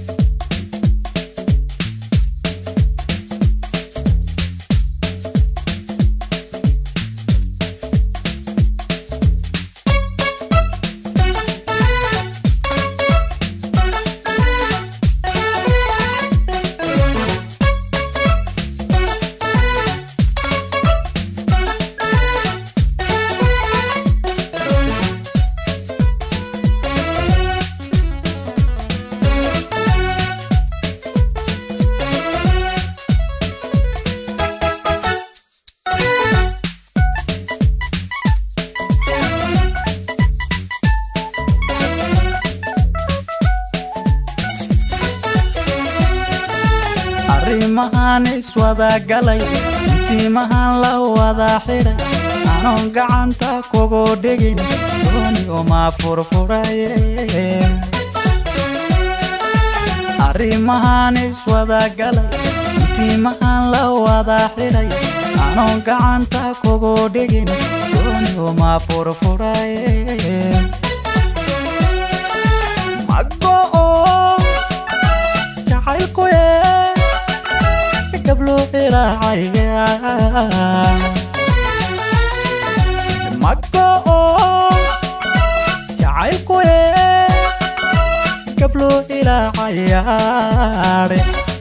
arrimahan iswadagalay intiimahan la wada xidhay anoon gacanta kugu dhigin dooni uma furfuraye arrimahan iswadagalay intiimahan la wada xidhay anoon gacanta kugu dhigin dooni uma furfuraye mago'o jacaylkuye gablo ilaacaya mago'o jacaylkuye gablo ilaacayaare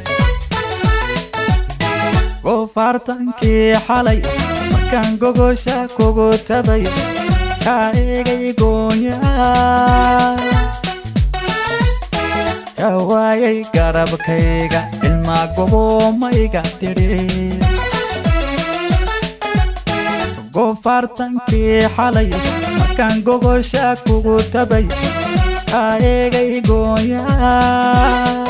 goofaartankii xalay markaan gogosha kugu tabay kaa egay goonyaa ka waayay garabkayga ilmaa goboomayga tidhi goofaartankii xalay markaan gogosha kugu tabay kaa eegay gooyaa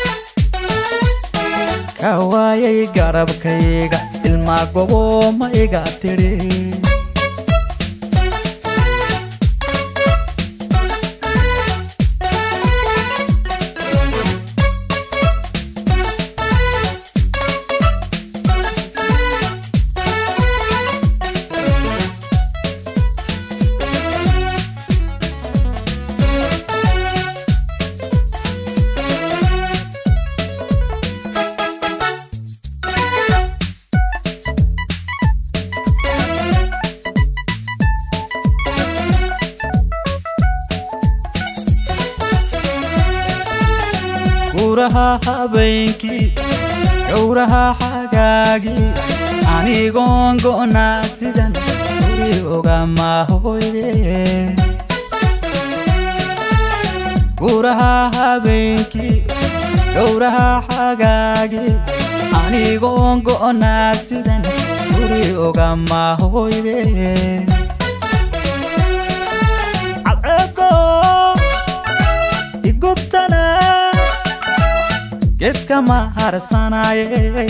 ka waayay garabkayga ilmaa goboomayga tidhi guraha habeenkii gowraha xagaagii anigoon go'naa sidan guri ogama hoyde guraha habeenkii gowraha xagaagii anigoon go'naa sidan guri ogama hoyde cadceedo igubtana geedka ma harsanaaye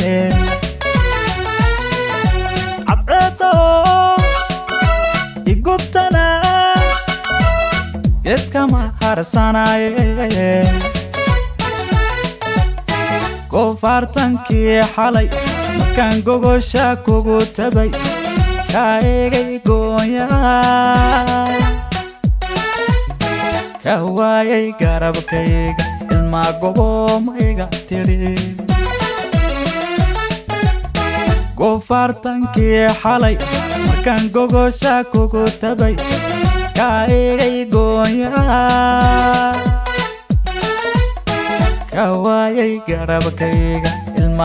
cadceedo igubtana geedka ma harsanaaye goofaartankii xalay markaan gogosha kugu tabay kaa eegay gooyaa ka waayay garabkayga ilmaa goboomayga tidhi goofaartankii xalay markaan gogosha kugu tabay kaa eegay gooyaa ka waayay garabkayga